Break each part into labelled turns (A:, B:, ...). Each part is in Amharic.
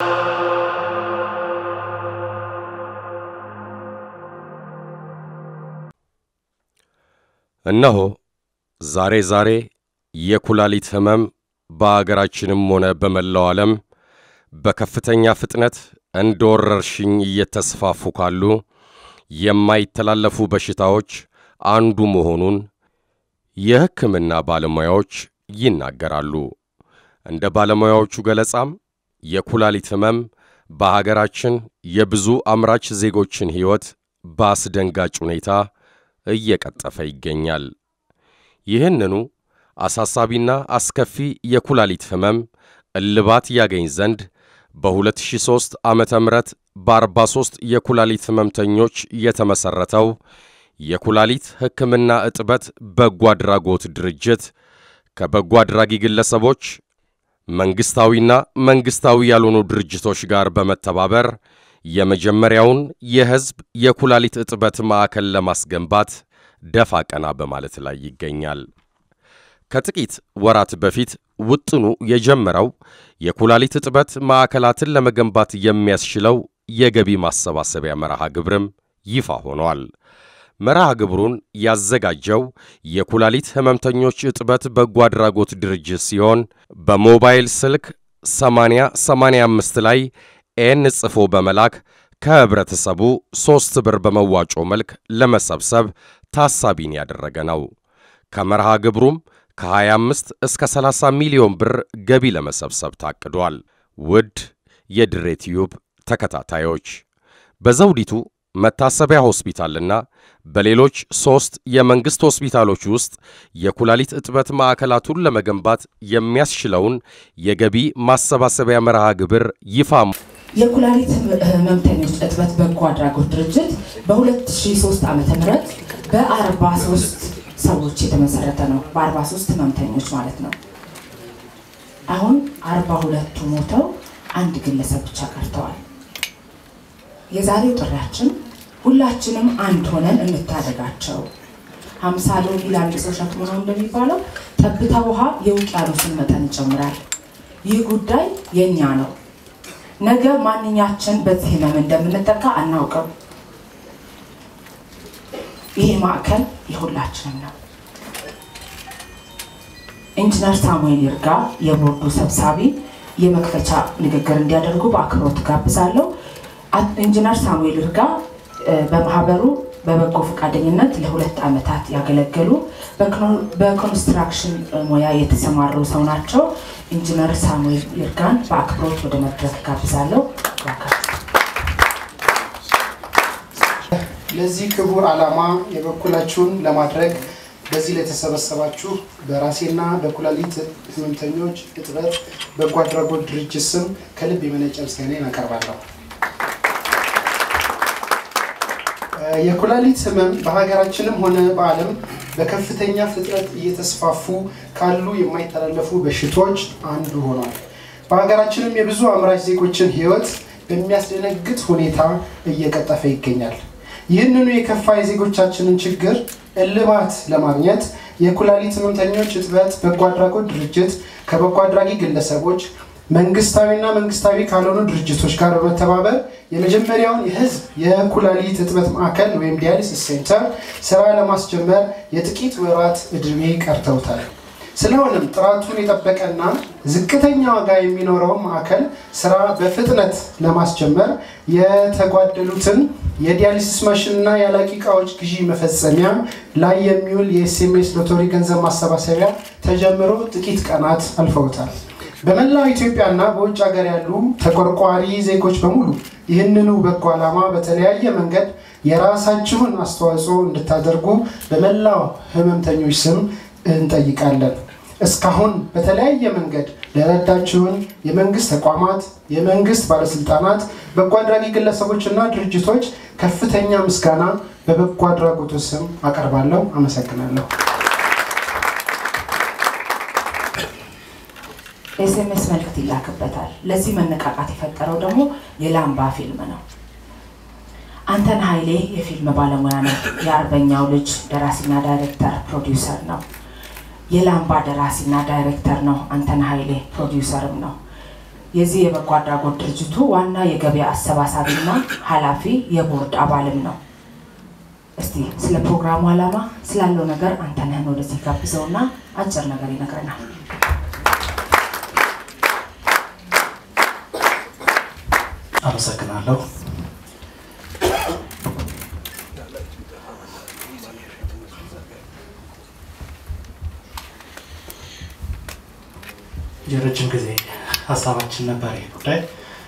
A: እነሆ ዛሬ ዛሬ የኩላሊት ሕመም በአገራችንም ሆነ በመላው ዓለም በከፍተኛ ፍጥነት እንደ ወረርሽኝ እየተስፋፉ ካሉ የማይተላለፉ በሽታዎች አንዱ መሆኑን የሕክምና ባለሙያዎች ይናገራሉ። እንደ ባለሙያዎቹ ገለጻም የኩላሊት ሕመም በሀገራችን የብዙ አምራች ዜጎችን ሕይወት በአስደንጋጭ ሁኔታ እየቀጠፈ ይገኛል። ይህንኑ አሳሳቢና አስከፊ የኩላሊት ሕመም እልባት ያገኝ ዘንድ በ2003 ዓመተ ምህረት በ43 የኩላሊት ሕመምተኞች የተመሠረተው የኩላሊት ሕክምና እጥበት በጎ አድራጎት ድርጅት ከበጎ አድራጊ ግለሰቦች መንግሥታዊና መንግሥታዊ ያልሆኑ ድርጅቶች ጋር በመተባበር የመጀመሪያውን የሕዝብ የኩላሊት እጥበት ማዕከል ለማስገንባት ደፋ ቀና በማለት ላይ ይገኛል። ከጥቂት ወራት በፊት ውጥኑ የጀመረው የኩላሊት እጥበት ማዕከላትን ለመገንባት የሚያስችለው የገቢ ማሰባሰቢያ መርሃ ግብርም ይፋ ሆኗል። መርሃ ግብሩን ያዘጋጀው የኩላሊት ሕመምተኞች እጥበት በጎ አድራጎት ድርጅት ሲሆን በሞባይል ስልክ 8085 ላይ ኤን ጽፎ በመላክ ከህብረተሰቡ ሦስት ብር በመዋጮ መልክ ለመሰብሰብ ታሳቢን ያደረገ ነው። ከመርሃ ግብሩም ከ25 እስከ 30 ሚሊዮን ብር ገቢ ለመሰብሰብ ታቅዷል። ውድ የድሬ ቲዩብ ተከታታዮች በዘውዲቱ መታሰቢያ ሆስፒታልና በሌሎች ሦስት የመንግሥት ሆስፒታሎች ውስጥ የኩላሊት እጥበት ማዕከላቱን ለመገንባት የሚያስችለውን የገቢ ማሰባሰቢያ መርሃ ግብር ይፋ
B: የኩላሊት ህመምተኞች እጥበት በጎ አድራጎት ድርጅት በ2003 ዓ ም በ43 ሰዎች የተመሰረተ ነው። በ43 ህመምተኞች ማለት ነው። አሁን 42ቱ ሞተው አንድ ግለሰብ ብቻ ቀርተዋል። የዛሬው ጥሪያችን ሁላችንም አንድ ሆነን እንታደጋቸው። ሀምሳ ሎሚ ለአንድ ሰው ሸክም ነው እንደሚባለው ጠብታ ውሃ የውቅያኖስን መጠን ይጨምራል። ይህ ጉዳይ የእኛ ነው። ነገ ማንኛችን በዚህ ህመም እንደምንጠቃ አናውቅም። ይሄ ማዕከል የሁላችንም ነው። ኢንጂነር ሳሙኤል ይርጋ የቦርዱ ሰብሳቢ የመክፈቻ ንግግር እንዲያደርጉ በአክብሮት ጋብዛለሁ። ኢንጂነር ሳሙኤል ይርጋ በማህበሩ በበጎ ፈቃደኝነት ለሁለት ዓመታት ያገለገሉ በኮንስትራክሽን ሙያ የተሰማሩ ሰው ናቸው። ኢንጂነር ሳሙኤል ይርጋን በአክብሮት ወደ መድረክ ጋብዛለሁ።
C: ለዚህ ክቡር ዓላማ የበኩላችሁን ለማድረግ በዚህ ለተሰበሰባችሁ በራሴና በኩላሊት ህመምተኞች እጥበት በጎ አድራጎት ድርጅት ስም ከልብ የመነጨ ምስጋናን አቀርባለሁ። የኩላሊት ህመም በሀገራችንም ሆነ በዓለም በከፍተኛ ፍጥነት እየተስፋፉ ካሉ የማይተላለፉ በሽታዎች አንዱ ሆኗል። በሀገራችንም የብዙ አምራች ዜጎችን ህይወት በሚያስደነግጥ ሁኔታ እየቀጠፈ ይገኛል። ይህንኑ የከፋ የዜጎቻችንን ችግር እልባት ለማግኘት የኩላሊት ህመምተኞች እጥበት በጎ አድራጎት ድርጅት ከበጎ አድራጊ ግለሰቦች መንግስታዊና መንግስታዊ ካልሆኑ ድርጅቶች ጋር በመተባበር የመጀመሪያውን የህዝብ የኩላሊት እጥበት ማዕከል ወይም ዲያሊሲስ ሴንተር ስራ ለማስጀመር የጥቂት ወራት እድሜ ቀርተውታል። ስለሆነም ጥራቱን የጠበቀና ዝቅተኛ ዋጋ የሚኖረውን ማዕከል ስራ በፍጥነት ለማስጀመር የተጓደሉትን የዲያሊሲስ ማሽንና የአላቂ እቃዎች ግዢ መፈጸሚያ ላይ የሚውል የኤስኤምኤስ ሎተሪ ገንዘብ ማሰባሰቢያ ተጀምሮ ጥቂት ቀናት አልፈውታል። በመላው ኢትዮጵያና በውጭ ሀገር ያሉ ተቆርቋሪ ዜጎች በሙሉ ይህንኑ በጎ ዓላማ በተለያየ መንገድ የራሳችሁን አስተዋጽኦ እንድታደርጉ በመላው ህመምተኞች ስም እንጠይቃለን። እስካሁን በተለያየ መንገድ ለረዳችሁን የመንግስት ተቋማት፣ የመንግስት ባለስልጣናት፣ በጎ አድራጊ ግለሰቦችና ድርጅቶች ከፍተኛ ምስጋና በበጎ አድራጎቱ ስም አቀርባለሁ። አመሰግናለሁ።
B: ኤስኤምኤስ መልእክት ይላክበታል። ለዚህ መነቃቃት የፈጠረው ደግሞ የላምባ ፊልም ነው። አንተን ኃይሌ የፊልም ባለሙያ ነው። የአርበኛው ልጅ ደራሲና ዳይሬክተር ፕሮዲውሰር ነው። የላምባ ደራሲና ዳይሬክተር ነው። አንተን ኃይሌ ፕሮዲውሰርም ነው። የዚህ የበጎ አድራጎት ድርጅቱ ዋና የገበያ አሰባሳቢና ኃላፊ የቦርድ አባልም ነው። እስቲ ስለ ፕሮግራሙ ዓላማ ስላለው ነገር አንተነህን ወደዚህ ጋብዘውና አጭር ነገር ይነግረናል።
D: አመሰግናለሁ። የረጅም ጊዜ ሀሳባችን ነበር ይህ ጉዳይ።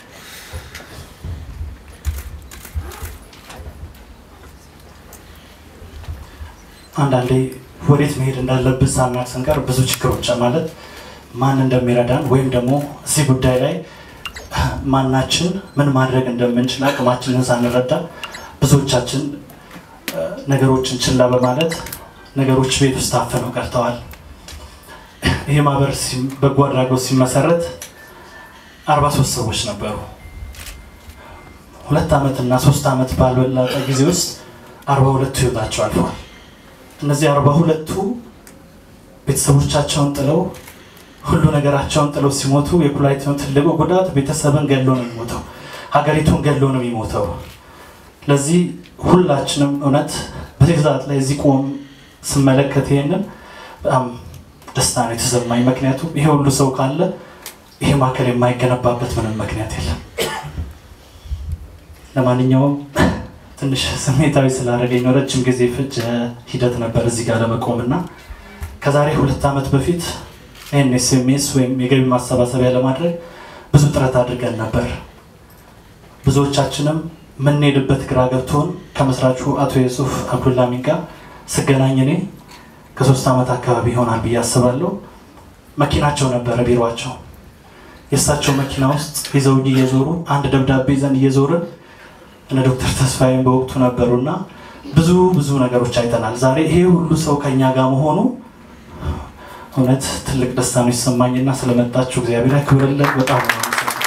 D: አንዳንዴ ወዴት መሄድ እንዳለብን ሳናቅ ስንቀር ብዙ ችግሮች ማለት ማን እንደሚረዳን ወይም ደግሞ እዚህ ጉዳይ ላይ ማናችን ምን ማድረግ እንደምንችል አቅማችንን ሳንረዳ ብዙዎቻችን ነገሮችን ችላ በማለት ነገሮች ቤት ውስጥ ታፍነው ቀርተዋል። ይህ ማህበር በጎ አድራጎት ሲመሰረት አርባ ሶስት ሰዎች ነበሩ። ሁለት ዓመት እና ሶስት ዓመት ባልበለጠ ጊዜ ውስጥ አርባ ሁለቱ ህይወታቸው አልፈዋል። እነዚህ አርባ ሁለቱ ቤተሰቦቻቸውን ጥለው ሁሉ ነገራቸውን ጥለው ሲሞቱ የኩላሊት ትልቁ ጉዳት ቤተሰብን ገሎ ነው የሚሞተው፣ ሀገሪቱን ገሎ ነው የሚሞተው። ለዚህ ሁላችንም እውነት በዚህ ሰዓት ላይ እዚህ ቆም ስመለከት ይሄንን በጣም ደስታ ነው የተሰማኝ። ምክንያቱም ይሄ ሁሉ ሰው ካለ ይሄ ማዕከል የማይገነባበት ምንም ምክንያት የለም። ለማንኛውም ትንሽ ስሜታዊ ስላደረገኝ ነው። ረጅም ጊዜ ፍጅ ሂደት ነበር እዚህ ጋር ለመቆም እና ከዛሬ ሁለት ዓመት በፊት ይህን ኤስኤምኤስ ወይም የገቢ ማሰባሰቢያ ለማድረግ ብዙ ጥረት አድርገን ነበር። ብዙዎቻችንም የምንሄድበት ግራ ገብቶን ከመስራቹ አቶ የሱፍ አብዱላሚን ጋር ስገናኝ እኔ ከሶስት ዓመት አካባቢ ይሆናል ብዬ አስባለሁ። መኪናቸው ነበረ ቢሮቸው። የእሳቸው መኪና ውስጥ ይዘውኝ እየዞሩ አንድ ደብዳቤ ይዘን እየዞርን እነ ዶክተር ተስፋዬም በወቅቱ ነበሩና ብዙ ብዙ ነገሮች አይተናል። ዛሬ ይሄ ሁሉ ሰው ከኛ ጋር መሆኑ እውነት ትልቅ ደስታ ነው ይሰማኝና ስለመጣችሁ እግዚአብሔር ያክብርልን። በጣም ነው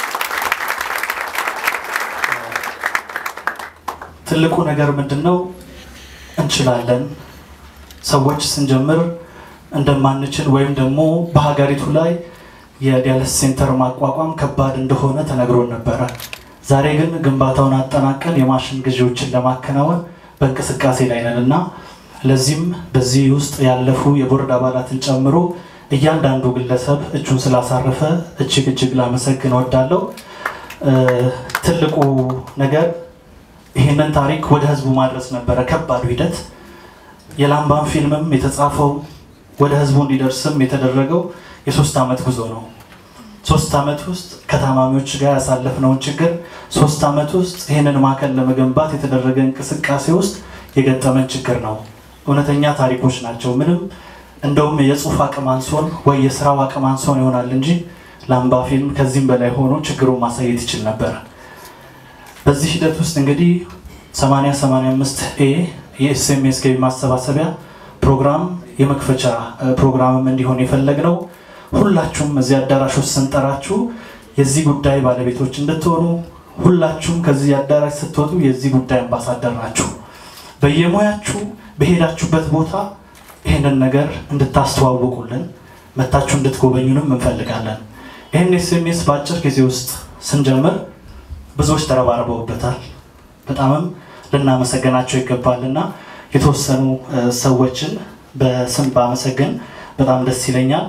D: ትልቁ ነገር ምንድን ነው? እንችላለን። ሰዎች ስንጀምር እንደማንችል ወይም ደግሞ በሀገሪቱ ላይ የዲያለስ ሴንተር ማቋቋም ከባድ እንደሆነ ተነግሮን ነበረ። ዛሬ ግን ግንባታውን አጠናቀን የማሽን ግዢዎችን ለማከናወን በእንቅስቃሴ ላይ ነን እና ለዚህም በዚህ ውስጥ ያለፉ የቦርድ አባላትን ጨምሮ እያንዳንዱ ግለሰብ እጁን ስላሳረፈ እጅግ እጅግ ላመሰግን እወዳለሁ። ትልቁ ነገር ይህንን ታሪክ ወደ ህዝቡ ማድረስ ነበረ ከባዱ ሂደት። የላምባን ፊልምም የተጻፈው ወደ ህዝቡ እንዲደርስም የተደረገው የሶስት ዓመት ጉዞ ነው። ሶስት ዓመት ውስጥ ከታማሚዎች ጋር ያሳለፍነውን ችግር፣ ሶስት ዓመት ውስጥ ይህንን ማዕከል ለመገንባት የተደረገ እንቅስቃሴ ውስጥ የገጠመን ችግር ነው። እውነተኛ ታሪኮች ናቸው። ምንም እንደውም የጽሁፍ አቅም አንሶን ወይ የስራው አቅም አንሶን ይሆናል እንጂ ላምባ ፊልም ከዚህም በላይ ሆኖ ችግሩን ማሳየት ይችል ነበር። በዚህ ሂደት ውስጥ እንግዲህ 8085 ኤ የኤስኤምኤስ ገቢ ማሰባሰቢያ ፕሮግራም የመክፈቻ ፕሮግራምም እንዲሆን የፈለግነው ሁላችሁም እዚህ አዳራሽ ውስጥ ስንጠራችሁ የዚህ ጉዳይ ባለቤቶች እንድትሆኑ ሁላችሁም ከዚህ አዳራሽ ስትወጡ የዚህ ጉዳይ አምባሳደር ናችሁ። በየሙያችሁ በሄዳችሁበት ቦታ ይህንን ነገር እንድታስተዋውቁልን መታችሁ እንድትጎበኙንም እንፈልጋለን። ይህን ኤስኤምኤስ በአጭር ጊዜ ውስጥ ስንጀምር ብዙዎች ተረባርበውበታል። በጣምም ልናመሰገናቸው ይገባልና የተወሰኑ ሰዎችን በስም ባመሰግን በጣም ደስ ይለኛል።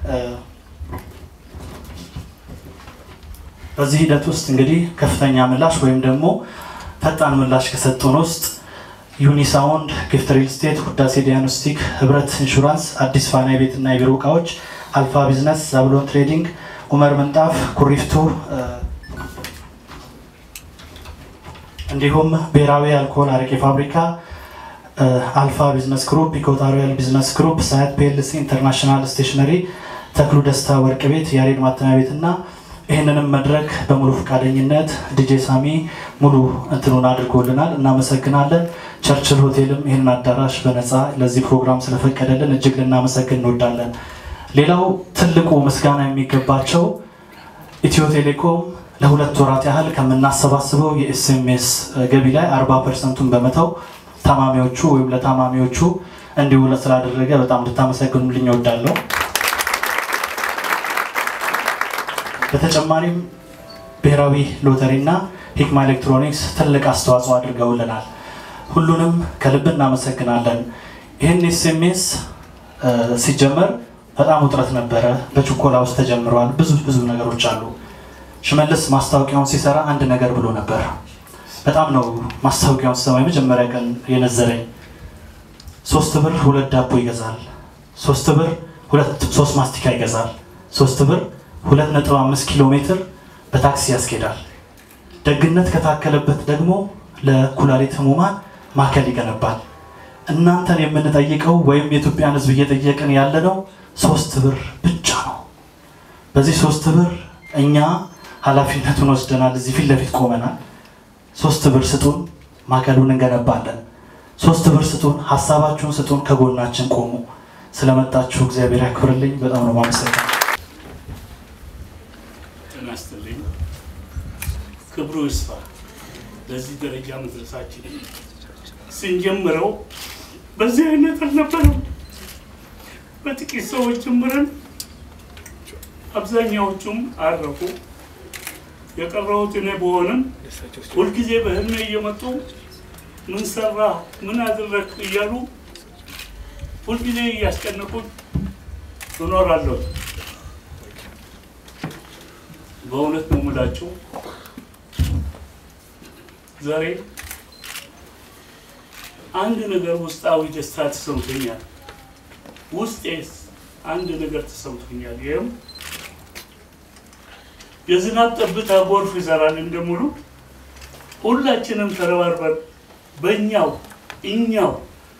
D: በዚህ ሂደት ውስጥ እንግዲህ ከፍተኛ ምላሽ ወይም ደግሞ ፈጣን ምላሽ ከሰጡን ውስጥ ዩኒሳውንድ፣ ጊፍት ሪል ስቴት፣ ውዳሴ ዲያግኖስቲክ፣ ህብረት ኢንሹራንስ፣ አዲስ ፋና የቤትና የቢሮ እቃዎች፣ አልፋ ቢዝነስ፣ ዛብሎን ትሬዲንግ፣ ኡመር ምንጣፍ፣ ኩሪፍቱ እንዲሁም ብሔራዊ አልኮል አረቄ ፋብሪካ፣ አልፋ ቢዝነስ ግሩፕ፣ ኢኮታሪያል ቢዝነስ ግሩፕ፣ ሳያት ፒኤልሲ፣ ኢንተርናሽናል ስቴሽነሪ፣ ተክሉ ደስታ ወርቅ ቤት፣ ያሬድ ማተሚያ ቤት እና ይህንንም መድረክ በሙሉ ፈቃደኝነት ዲጄ ሳሚ ሙሉ እንትኑን አድርጎልናል። እናመሰግናለን። ቸርችል ሆቴልም ይህንን አዳራሽ በነፃ ለዚህ ፕሮግራም ስለፈቀደልን እጅግ ልናመሰግን እንወዳለን። ሌላው ትልቁ ምስጋና የሚገባቸው ኢትዮ ቴሌኮም ለሁለት ወራት ያህል ከምናሰባስበው የኤስኤምኤስ ገቢ ላይ አርባ ፐርሰንቱን በመተው ታማሚዎቹ ወይም ለታማሚዎቹ እንዲውለ ስላደረገ በጣም ልታመሰግኑልኝ እወዳለሁ። በተጨማሪም ብሔራዊ ሎተሪ እና ሂክማ ኤሌክትሮኒክስ ትልቅ አስተዋጽኦ አድርገውልናል። ሁሉንም ከልብ እናመሰግናለን። ይህን ኤስኤምኤስ ሲጀመር በጣም ውጥረት ነበረ። በችኮላ ውስጥ ተጀምረዋል። ብዙ ብዙ ነገሮች አሉ። ሽመልስ ማስታወቂያውን ሲሰራ አንድ ነገር ብሎ ነበር። በጣም ነው ማስታወቂያውን ስሰማ የመጀመሪያ ቀን የነዘረኝ። ሶስት ብር ሁለት ዳቦ ይገዛል። ሶስት ብር ሁለት ሶስት ማስቲካ ይገዛል። ሶስት ብር ሁለት ነጥብ አምስት ኪሎ ሜትር በታክሲ ያስኬዳል። ደግነት ከታከለበት ደግሞ ለኩላሊት ህሙማን ማዕከል ይገነባል። እናንተን የምንጠይቀው ወይም የኢትዮጵያን ህዝብ እየጠየቅን ያለነው ሶስት ብር ብቻ ነው። በዚህ ሶስት ብር እኛ ኃላፊነቱን ወስደናል። እዚህ ፊት ለፊት ቆመናል። ሶስት ብር ስጡን፣ ማዕከሉን እንገነባለን። ሶስት ብር ስጡን፣ ሀሳባችሁን ስጡን፣ ከጎናችን ቆሙ። ስለመጣችሁ እግዚአብሔር ያክብርልኝ። በጣም ነው ማመሰግነው።
E: ጤና ይስጥልኝ። ክብሩ ይስፋ። ለዚህ ደረጃ መድረሳችን ስንጀምረው በዚህ አይነት አልነበረም። በጥቂት ሰዎች ጀምረን አብዛኛዎቹም አረፉ። የቀረሁት እኔ በሆንም ሁልጊዜ በህልሜ እየመጡ ምን ሰራ ምን አደረግ እያሉ ሁልጊዜ እያስጨነቁኝ እኖራለሁ። በእውነት ነው የምላችሁ ዛሬ አንድ ነገር ውስጣዊ ደስታ ተሰምቶኛል። ውስጤስ አንድ ነገር ተሰምቶኛል። ይህም የዝናብ ጠብታ ጎርፍ ይሰራል እንደሙሉ ሁላችንም ተረባርበን በእኛው እኛው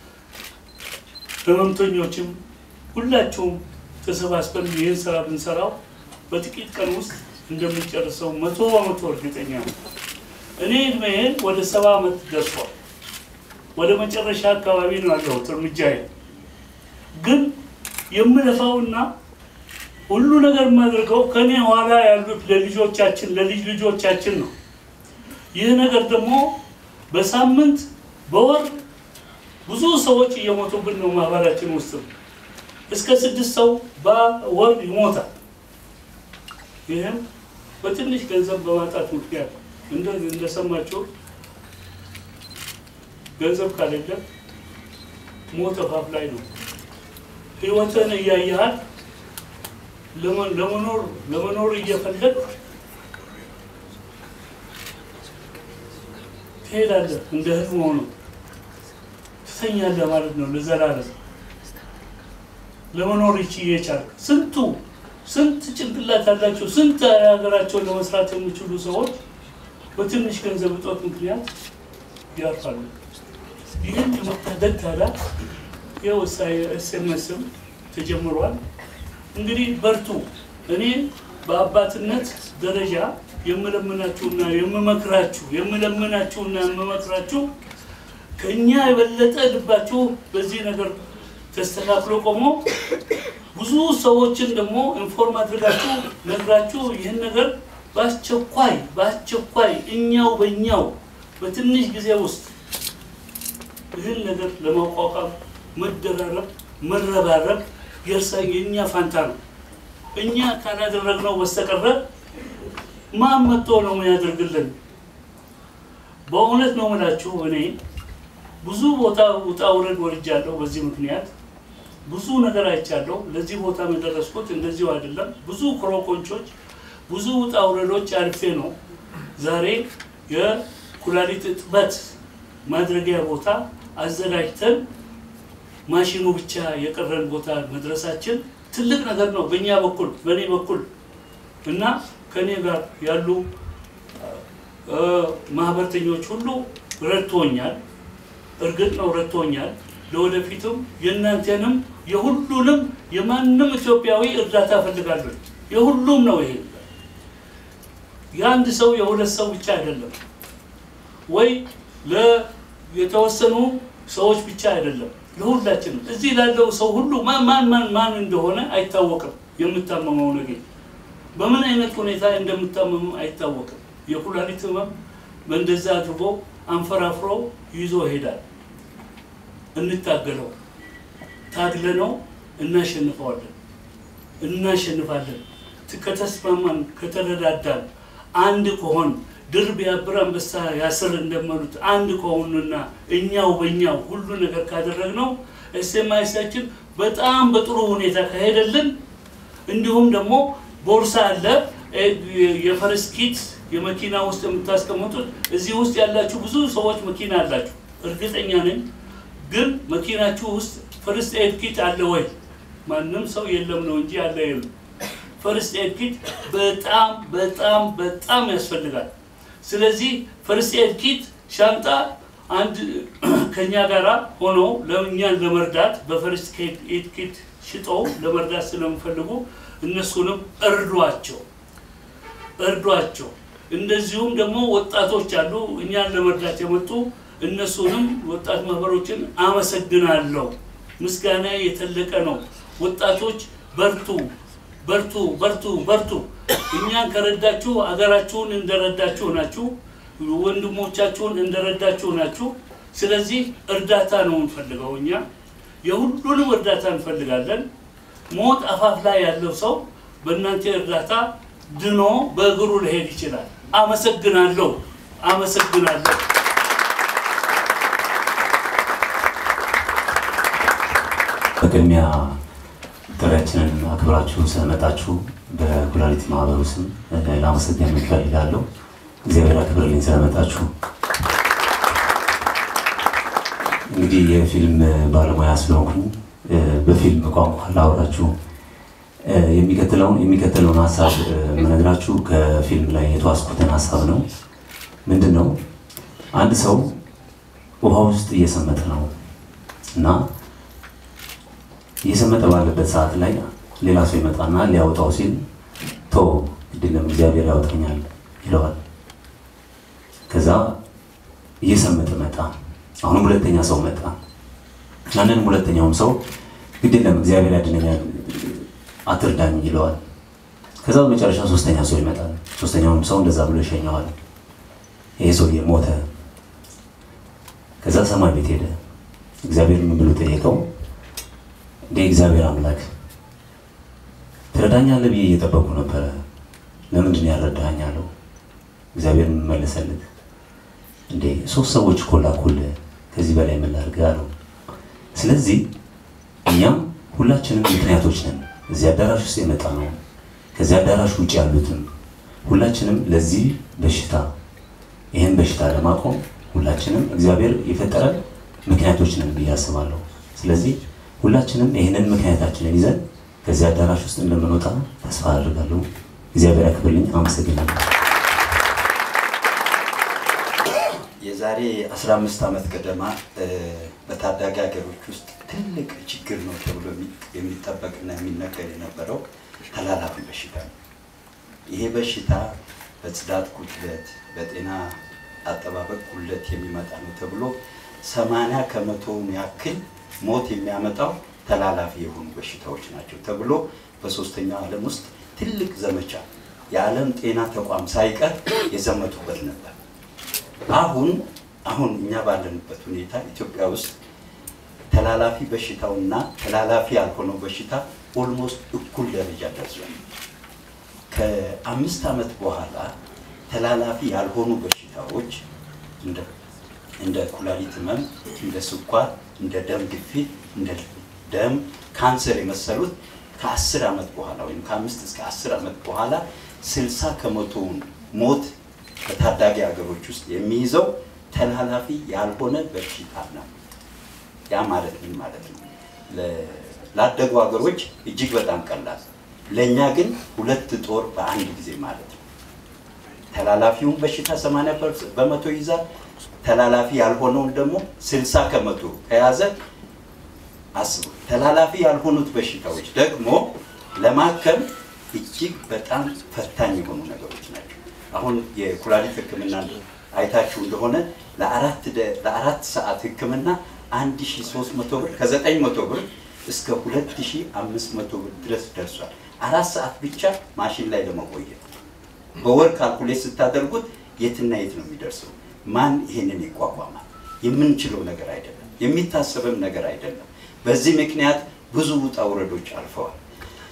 E: ህመምተኞችም ሁላችሁም ተሰባስበን ይህን ስራ ብንሰራው በጥቂት ቀን ውስጥ እንደምንጨርሰው መቶ በመቶ እርግጠኛ ነው። እኔ እድሜዬ ወደ ሰባ ዓመት ደርሷል። ወደ መጨረሻ አካባቢ ነው ያለሁት እርምጃዬ። ግን የምለፋውና ሁሉ ነገር የማደርገው ከኔ ኋላ ያሉት ለልጆቻችን ለልጅ ልጆቻችን ነው። ይህ ነገር ደግሞ በሳምንት በወር ብዙ ሰዎች እየሞቱብን ነው። ማህበራችን ውስጥ እስከ ስድስት ሰው በወር ይሞታል። ይህም በትንሽ ገንዘብ በማጣት ምክንያት እንደሰማችሁ ገንዘብ ካሌለ ሞት አፋፍ ላይ ነው። ህይወትን እያየሃል ለመኖር ለመኖር እየፈለግ ትሄዳለህ። እንደ ህልም ሆኖ ትተኛለህ ማለት ነው ለዘላለም ለመኖር ይቺ የቻልክ ስንቱ ስንት ጭንቅላት ያላቸው ስንት ሀገራቸውን ለመስራት የሚችሉ ሰዎች በትንሽ ገንዘብ እጦት ምክንያት ያርፋሉ። ይህን የመታደግ ታዲያ ይኸው ኤስኤምኤስም ተጀምሯል። እንግዲህ በርቱ። እኔ በአባትነት ደረጃ የምለምናችሁና የምመክራችሁ የምለምናችሁና የምመክራችሁ ከእኛ የበለጠ ልባችሁ በዚህ ነገር ተስተካክሎ ቆሞ ብዙ ሰዎችን ደግሞ ኢንፎርም አድርጋችሁ ነግራችሁ ይህን ነገር በአስቸኳይ በአስቸኳይ እኛው በእኛው በትንሽ ጊዜ ውስጥ ይህን ነገር ለማቋቋም መደራረብ፣ መረባረብ የእርሳ የእኛ ፋንታ ነው። እኛ ካላደረግነው በስተቀረ ማን መጥቶ ነው የሚያደርግልን? በእውነት ነው የምላችሁ እኔ ብዙ ቦታ ውጣ ውረድ ወርጃለሁ። በዚህ ምክንያት ብዙ ነገር አይቻለሁ። ለዚህ ቦታ የደረስኩት እንደዚሁ አይደለም። ብዙ ክሮኮንቾች፣ ብዙ ውጣ ውረዶች አልፌ ነው ዛሬ የኩላሊት እጥበት ማድረጊያ ቦታ አዘጋጅተን ማሽኑ ብቻ የቀረን ቦታ መድረሳችን ትልቅ ነገር ነው በእኛ በኩል በእኔ በኩል እና ከእኔ ጋር ያሉ ማህበርተኞች ሁሉ ረድቶኛል። እርግጥ ነው ረድቶኛል። ለወደፊቱም የእናንተንም የሁሉንም የማንም ኢትዮጵያዊ እርዳታ እፈልጋለሁ። የሁሉም ነው ይሄ የአንድ ሰው የሁለት ሰው ብቻ አይደለም፣ ወይ የተወሰኑ ሰዎች ብቻ አይደለም፣ ለሁላችንም እዚህ ላለው ሰው ሁሉ ማን ማን ማን ማን እንደሆነ አይታወቅም። የምታመመው ነገር በምን አይነት ሁኔታ እንደምታመሙ አይታወቅም። የኩላሊት ህመም በእንደዛ አድርጎ አንፈራፍሮ ይዞ ይሄዳል። እንታገለው፣ ታግለነው እናሸንፈዋለን፣ እናሸንፋለን። ከተስማማን ከተረዳዳን አንድ ከሆን ድር ቢያብር አንበሳ ያስር እንደመሉት አንድ ከሆኑና እኛው በእኛው ሁሉ ነገር ካደረግነው ኤስኤምአይሳችን በጣም በጥሩ ሁኔታ ከሄደልን እንዲሁም ደግሞ ቦርሳ አለ የፈረስ ኪት የመኪና ውስጥ የምታስቀምጡት እዚህ ውስጥ ያላችሁ ብዙ ሰዎች መኪና አላችሁ እርግጠኛ ነኝ ግን መኪናችሁ ውስጥ ፈርስት ኤድ ኪት አለ ወይ ማንም ሰው የለም ነው እንጂ አለ የለም ፈርስት ኤድ ኪት በጣም በጣም በጣም ያስፈልጋል ስለዚህ ፈርስት ኤድ ኪት ሻንጣ አንድ ከኛ ጋራ ሆኖ ለእኛን ለመርዳት በፈርስት ኤድ ኪት ሽጠው ለመርዳት ስለሚፈልጉ እነሱንም እርዷቸው እርዷቸው እንደዚሁም ደግሞ ወጣቶች አሉ እኛን ለመርዳት የመጡ እነሱንም ወጣት ማህበሮችን አመሰግናለሁ ምስጋና የተለቀ ነው ወጣቶች በርቱ በርቱ በርቱ በርቱ እኛን ከረዳችሁ አገራችሁን እንደረዳችሁ ናችሁ ወንድሞቻችሁን እንደረዳችሁ ናችሁ ስለዚህ እርዳታ ነው እንፈልገው እኛ የሁሉንም እርዳታ እንፈልጋለን ሞት አፋፍ ላይ ያለው ሰው በእናንተ እርዳታ ድኖ በእግሩ ሊሄድ ይችላል አመሰግናለሁ አመሰግናለሁ
F: በቅድሚያ ጥሪያችንን አክብራችሁ ስለመጣችሁ በኩላሊት ማህበሩ ስም ላመሰግን እፈልጋለሁ። እግዚአብሔር አክብርልኝ ስለመጣችሁ። እንግዲህ የፊልም ባለሙያ ስለሆንኩኝ በፊልም ቋንቋ ላወራችሁ የሚከተለውን የሚከተለውን ሀሳብ የምነግራችሁ ከፊልም ላይ የተዋስኩትን ሀሳብ ነው። ምንድን ነው? አንድ ሰው ውሃ ውስጥ እየሰመጠ ነው እና እየሰመጠ ባለበት ሰዓት ላይ ሌላ ሰው ይመጣና ሊያወጣው ሲል ቶ ግድለም እግዚአብሔር ያወጣኛል ይለዋል። ከዛ እየሰመጠ መጣ። አሁንም ሁለተኛ ሰው መጣ። ያንንም ሁለተኛውም ሰው ግድለም እግዚአብሔር ያድነኛል አትርዳኝ ይለዋል። ከዛ በመጨረሻ ሶስተኛ ሰው ይመጣል። ሶስተኛውንም ሰው እንደዛ ብሎ ይሸኘዋል። ይሄ ሰውዬ ሞተ። ከዛ ሰማይ ቤት ሄደ። እግዚአብሔር ምን ብሎ ጠየቀው? እንደ እግዚአብሔር አምላክ ትረዳኛለህ ብዬ እየጠበቁ ነበረ። ለምንድን ነው ያልረዳኸኝ አለው። እግዚአብሔር ምን መለሰለት? እንዴ ሶስት ሰዎች እኮ ላኩልህ፣ ከዚህ በላይ ምን ላድርግ አለው። ስለዚህ እኛም ሁላችንም ምክንያቶች ነን። እዚህ አዳራሽ ውስጥ የመጣ ነው፣ ከዚህ አዳራሽ ውጭ ያሉትም ሁላችንም ለዚህ በሽታ ይህን በሽታ ለማቆም ሁላችንም እግዚአብሔር የፈጠረን ምክንያቶች ነን ብዬ አስባለሁ። ስለዚህ ሁላችንም ይህንን ምክንያታችንን ይዘን ከዚህ አዳራሽ ውስጥ እንደምንወጣ ተስፋ አድርጋለሁ። እግዚአብሔር ያክብርልኝ። አመሰግናለሁ።
G: የዛሬ 15 ዓመት ገደማ በታዳጊ ሀገሮች ውስጥ ትልቅ ችግር ነው ተብሎ የሚጠበቅና የሚነገር የነበረው ተላላፊ በሽታ ነው። ይሄ በሽታ በጽዳት ጉድለት፣ በጤና አጠባበቅ ጉድለት የሚመጣ ነው ተብሎ 80 ከመቶውን ያክል ሞት የሚያመጣው ተላላፊ የሆኑ በሽታዎች ናቸው ተብሎ በሶስተኛው ዓለም ውስጥ ትልቅ ዘመቻ የዓለም ጤና ተቋም ሳይቀር የዘመቱበት ነበር። አሁን አሁን እኛ ባለንበት ሁኔታ ኢትዮጵያ ውስጥ ተላላፊ በሽታውና ተላላፊ ያልሆነው በሽታ ኦልሞስት እኩል ደረጃ ደርሷል። ከአምስት ዓመት በኋላ ተላላፊ ያልሆኑ በሽታዎች እንደ እንደ ኩላሊት ህመም፣ እንደ ስኳር፣ እንደ ደም ግፊት፣ እንደ ደም ካንሰር የመሰሉት ከአስር ዓመት በኋላ ወይም ከአምስት እስከ አስር ዓመት በኋላ ስልሳ ከመቶውን ሞት በታዳጊ ሀገሮች ውስጥ የሚይዘው ተላላፊ ያልሆነ በሽታ ነው። ያ ማለት ምን ማለት ነው? ላደጉ ሀገሮች እጅግ በጣም ቀላል፣ ለእኛ ግን ሁለት ጦር በአንድ ጊዜ ማለት ነው። ተላላፊውን በሽታ 80 በመቶ ይዛል። ተላላፊ ያልሆነውን ደግሞ 60 ከመቶ ከያዘ አስቡ። ተላላፊ ያልሆኑት በሽታዎች ደግሞ ለማከም እጅግ በጣም ፈታኝ የሆኑ ነገሮች ናቸው። አሁን የኩላሊት ሕክምና አይታችሁ እንደሆነ ለአራት ለአራት ሰዓት ሕክምና 1300 ብር ከ900 ብር እስከ 2500 ብር ድረስ ደርሷል። አራት ሰዓት ብቻ ማሽን ላይ ለመቆየት በወር ካልኩሌት ስታደርጉት የትና የት ነው የሚደርሰው? ማን ይሄንን ይቋቋማል? የምንችለው ነገር አይደለም፣ የሚታሰብም ነገር አይደለም። በዚህ ምክንያት ብዙ ውጣ ውረዶች አልፈዋል።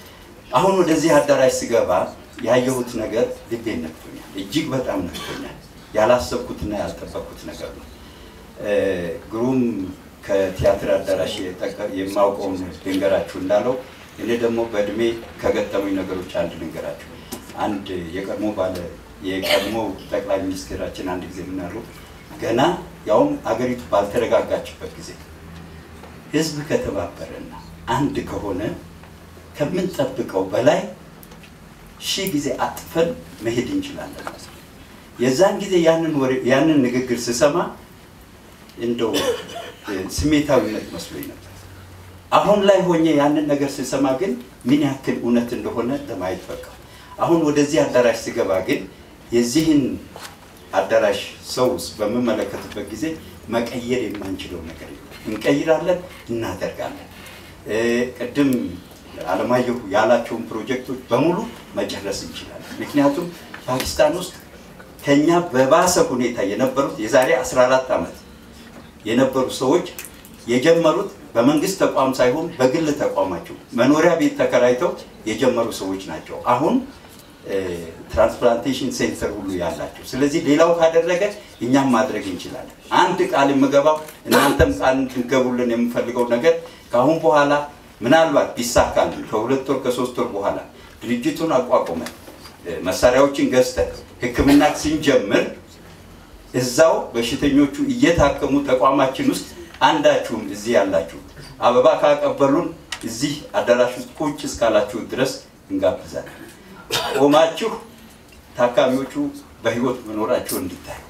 G: አሁን ወደዚህ አዳራሽ ስገባ ያየሁት ነገር ልቤን ነክቶኛል፣ እጅግ በጣም ነክቶኛል። ያላሰብኩትና ያልጠበቅኩት ነገር ነው። እ፣ ግሩም ከቲያትር አዳራሽ የጠቀ- የማውቀውን ልንገራችሁ እንዳለው እኔ ደግሞ በእድሜ ከገጠሙኝ ነገሮች አንድ ልንገራችሁ። አንድ የቀድሞ ባለ የቀድሞ ጠቅላይ ሚኒስትራችን አንድ ጊዜ ምናሉ ገና ያውም አገሪቱ ባልተረጋጋችበት ጊዜ ህዝብ ከተባበረና አንድ ከሆነ ከምንጠብቀው በላይ ሺህ ጊዜ አጥፈን መሄድ እንችላለን። የዛን ጊዜ ያንን ወሬ ያንን ንግግር ስሰማ እንደው እ፣ ስሜታዊነት መስሎኝ ነበር። አሁን ላይ ሆኜ ያንን ነገር ስሰማ ግን ምን ያክል እውነት እንደሆነ ለማየት በቃ። አሁን ወደዚህ አዳራሽ ስገባ ግን የዚህን አዳራሽ ሰው በምመለከትበት ጊዜ መቀየር የማንችለው ነገር የለም። እንቀይራለን፣ እናደርጋለን። እ፣ ቅድም አለማየሁ ያላቸውን ፕሮጀክቶች በሙሉ መጨረስ እንችላለን። ምክንያቱም ፓኪስታን ውስጥ ከኛ በባሰ ሁኔታ የነበሩት የዛሬ 14 ዓመት የነበሩ ሰዎች የጀመሩት በመንግስት ተቋም ሳይሆን በግል ተቋማቸው መኖሪያ ቤት ተከራይተው የጀመሩ ሰዎች ናቸው። አሁን እ፣ ትራንስፕላንቴሽን ሴንተር ሁሉ ያላቸው። ስለዚህ ሌላው ካደረገ እኛም ማድረግ እንችላለን። አንድ ቃል የምገባው እናንተም ቃል እንድትገቡልን የምፈልገው ነገር ከአሁን በኋላ ምናልባት ቢሳካልን ከሁለት ወር ከሶስት ወር በኋላ ድርጅቱን አቋቁመን እ፣ መሳሪያዎችን ገዝተን ሕክምና ስንጀምር እዛው በሽተኞቹ እየታከሙ ተቋማችን ውስጥ አንዳችሁም እዚህ ያላችሁ አበባ ካቀበሉን እዚህ አዳራሽ ውስጥ ቁጭ እስካላችሁ ድረስ እንጋብዛለን። ቆማችሁ ታካሚዎቹ በህይወት መኖራቸው እንዲታዩ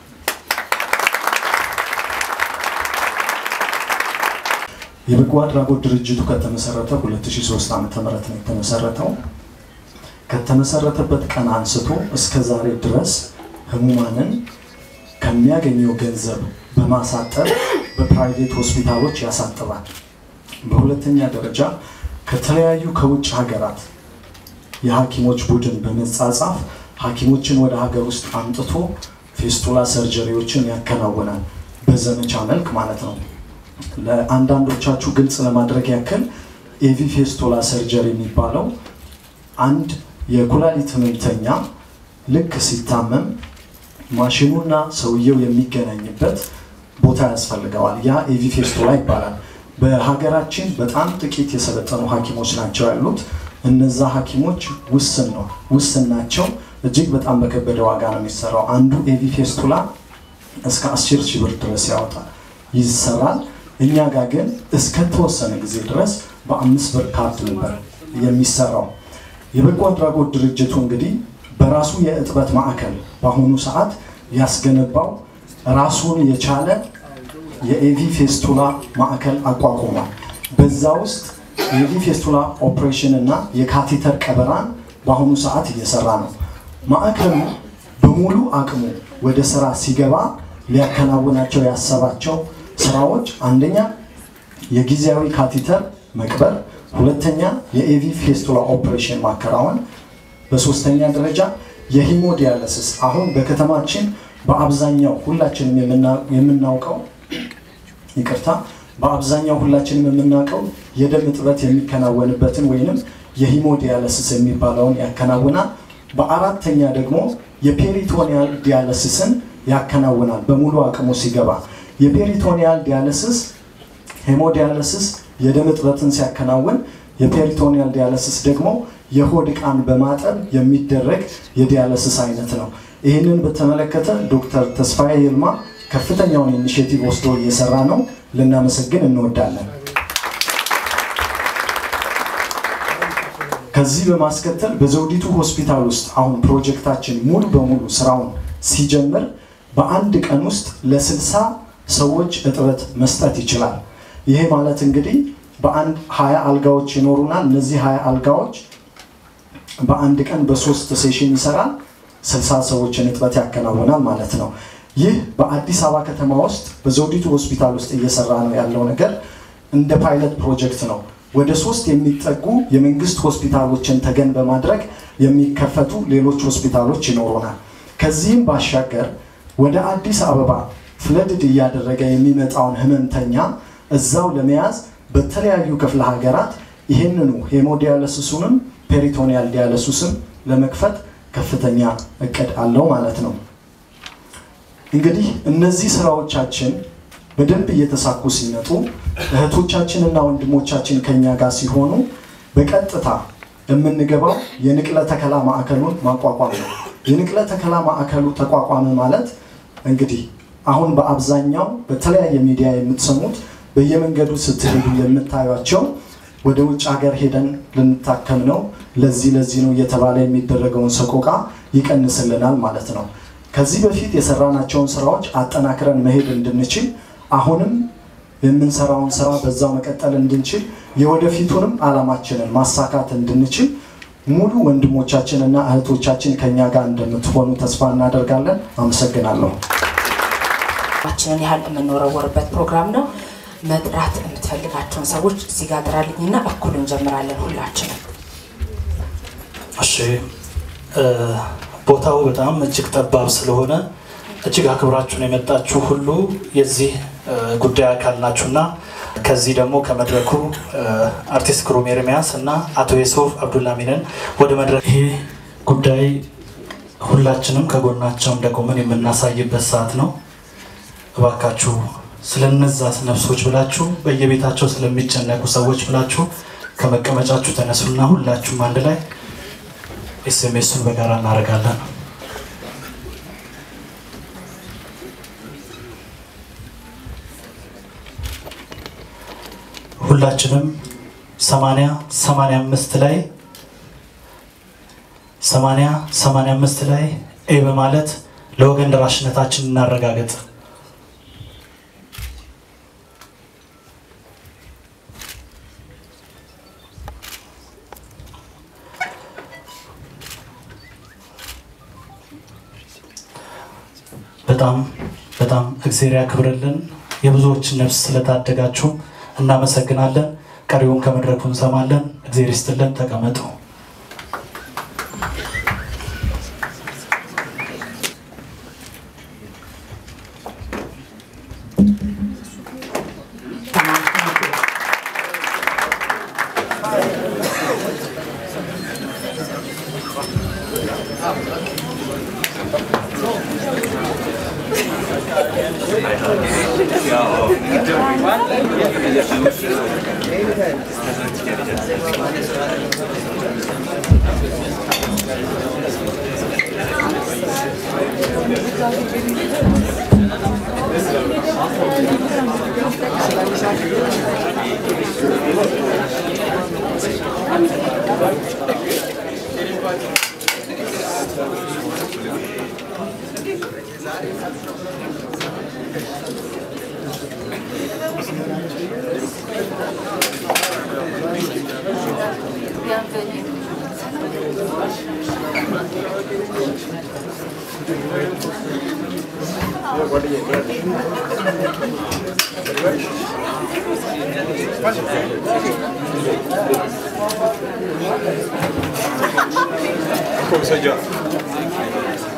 D: የበጎ አድራጎት ድርጅቱ ከተመሰረተ 2003 ዓ.ም ነው የተመሰረተው። ከተመሰረተበት ቀን አንስቶ እስከ ዛሬ ድረስ ህሙማንን ከሚያገኘው ገንዘብ በማሳጠር በፕራይቬት ሆስፒታሎች ያሳጥባል። በሁለተኛ ደረጃ ከተለያዩ ከውጭ ሀገራት የሐኪሞች ቡድን በመጻጻፍ ሐኪሞችን ወደ ሀገር ውስጥ አምጥቶ ፌስቱላ ሰርጀሪዎችን ያከናውናል። በዘመቻ መልክ ማለት ነው። ለአንዳንዶቻችሁ ግልጽ ለማድረግ ያክል ኤቪ ፌስቱላ ሰርጀሪ የሚባለው አንድ የኩላሊት ህመምተኛ ልክ ሲታመም ማሽኑና ሰውየው የሚገናኝበት ቦታ ያስፈልገዋል። ያ ኤቪ ፌስቱላ ይባላል። በሀገራችን በጣም ጥቂት የሰለጠኑ ሐኪሞች ናቸው ያሉት። እነዛ ሐኪሞች ውስን ነው ውስን ናቸው። እጅግ በጣም በከበደ ዋጋ ነው የሚሰራው። አንዱ ኤቪ ፌስቱላ እስከ አስር ሺህ ብር ድረስ ያወጣል ይሰራል። እኛ ጋር ግን እስከተወሰነ ጊዜ ድረስ በአምስት ብር ካርድ ነበር የሚሰራው። የበጎ አድራጎት ድርጅቱ እንግዲህ በራሱ የእጥበት ማዕከል በአሁኑ ሰዓት ያስገነባው ራሱን የቻለ የኤቪ ፌስቱላ ማዕከል አቋቁሟል። በዛ ውስጥ የኤቪ ፌስቱላ ኦፕሬሽን እና የካቴተር ቀበራን በአሁኑ ሰዓት እየሰራ ነው። ማዕከሉ በሙሉ አቅሙ ወደ ስራ ሲገባ ሊያከናውናቸው ያሰባቸው ስራዎች አንደኛ የጊዜያዊ ካቴተር መቅበር፣ ሁለተኛ የኤቪ ፌስቱላ ኦፕሬሽን ማከናወን፣ በሶስተኛ ደረጃ የሂሞዲያለሲስ አሁን በከተማችን በአብዛኛው ሁላችንም የምና- የምናውቀው ይቅርታ በአብዛኛው ሁላችንም የምናውቀው የደም እጥበት የሚከናወንበትን ወይንም የሂሞዲያለሲስ የሚባለውን ያከናውናል። በአራተኛ ደግሞ የፔሪቶኒያል ዲያለሲስን ያከናውናል በሙሉ አቅሙ ሲገባ። የፔሪቶኒያል ዲያለሲስ ሄሞዲያለሲስ የደም እጥበትን ሲያከናውን፣ የፔሪቶኒያል ዲያለሲስ ደግሞ የሆድ ዕቃን በማጠብ የሚደረግ የዲያለሲስ አይነት ነው። ይህንን በተመለከተ ዶክተር ተስፋዬ ይልማ ከፍተኛውን ኢኒሽቲቭ ወስዶ እየሰራ ነው። ልናመሰግን እንወዳለን። ከዚህ በማስከተል በዘውዲቱ ሆስፒታል ውስጥ አሁን ፕሮጀክታችን ሙሉ በሙሉ ስራውን ሲጀምር በአንድ ቀን ውስጥ ለስልሳ ሰዎች እጥበት መስጠት ይችላል። ይሄ ማለት እንግዲህ በአንድ ሀያ አልጋዎች ይኖሩናል። እነዚህ ሀያ አልጋዎች በአንድ ቀን በሶስት ሴሽን ይሰራል። ስልሳ ሰዎችን እጥበት ያከናውናል ማለት ነው። ይህ በአዲስ አበባ ከተማ ውስጥ በዘውዲቱ ሆስፒታል ውስጥ እየሰራ ነው ያለው ነገር እንደ ፓይለት ፕሮጀክት ነው። ወደ ሶስት የሚጠጉ የመንግስት ሆስፒታሎችን ተገን በማድረግ የሚከፈቱ ሌሎች ሆስፒታሎች ይኖሩናል። ከዚህም ባሻገር ወደ አዲስ አበባ ፍለድድ እያደረገ የሚመጣውን ህመምተኛ እዛው ለመያዝ በተለያዩ ክፍለ ሀገራት ይህንኑ ሄሞዲያለሲሱንም
H: ፔሪቶኒያል ዲያለሱስም ለመክፈት ከፍተኛ እቅድ አለው ማለት ነው። እንግዲህ እነዚህ ስራዎቻችን በደንብ እየተሳኩ ሲመጡ እህቶቻችንና ወንድሞቻችን ከኛ ጋር ሲሆኑ በቀጥታ የምንገባው የንቅለ ተከላ ማዕከሉን ማቋቋም ነው። የንቅለ ተከላ ማዕከሉ ተቋቋመ ማለት እንግዲህ አሁን በአብዛኛው በተለያየ ሚዲያ የምትሰሙት በየመንገዱ ስትሄዱ የምታዩቸው ወደ ውጭ ሀገር ሄደን ልንታከም ነው፣ ለዚህ ለዚህ ነው እየተባለ የሚደረገውን ሰቆቃ ይቀንስልናል ማለት ነው። ከዚህ በፊት የሰራናቸውን ስራዎች አጠናክረን መሄድ እንድንችል አሁንም የምንሰራውን ስራ በዛው መቀጠል እንድንችል የወደፊቱንም አላማችንን ማሳካት እንድንችል ሙሉ ወንድሞቻችንና እህቶቻችን ከኛ ጋር እንደምትሆኑ ተስፋ እናደርጋለን። አመሰግናለሁ።
B: ችንን ያህል የምንወረወርበት ፕሮግራም ነው። መጥራት የምትፈልጋቸውን ሰዎች እዚህ ጋር ጥራልኝና እኩል እንጀምራለን ሁላችንም።
D: እሺ እ፣ ቦታው በጣም እጅግ ጠባብ ስለሆነ እጅግ አክብራችሁን የመጣችሁ ሁሉ የዚህ እ፣ ጉዳይ አካል ናችሁና ከዚህ ደግሞ ከመድረኩ እ፣ አርቲስት ግሩም ኤርሚያስ እና አቶ የሱፍ አብዱላሚንን ወደ መድረክ ይሄ ጉዳይ ሁላችንም ከጎናቸው እንደቆምን የምናሳይበት ሰዓት ነው። እባካችሁ ስለነዛ ነፍሶች ብላችሁ በየቤታቸው ስለሚጨነቁ ሰዎች ብላችሁ ከመቀመጫችሁ ተነሱና ሁላችሁም አንድ ላይ ኤስኤምኤሱን በጋራ እናደርጋለን። ሁላችንም ሰማንያ ሰማንያ አምስት ላይ ሰማንያ ሰማንያ አምስት ላይ ኤ በማለት ለወገን ደራሽነታችን እናረጋግጥ። በጣም በጣም እግዜር ያክብርልን። የብዙዎችን ነፍስ ስለታደጋችሁ እናመሰግናለን። ቀሪውን ከመድረኩ እንሰማለን። እግዜር ይስጥልን። ተቀመጡ።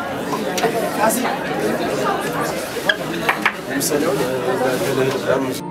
I: Selam.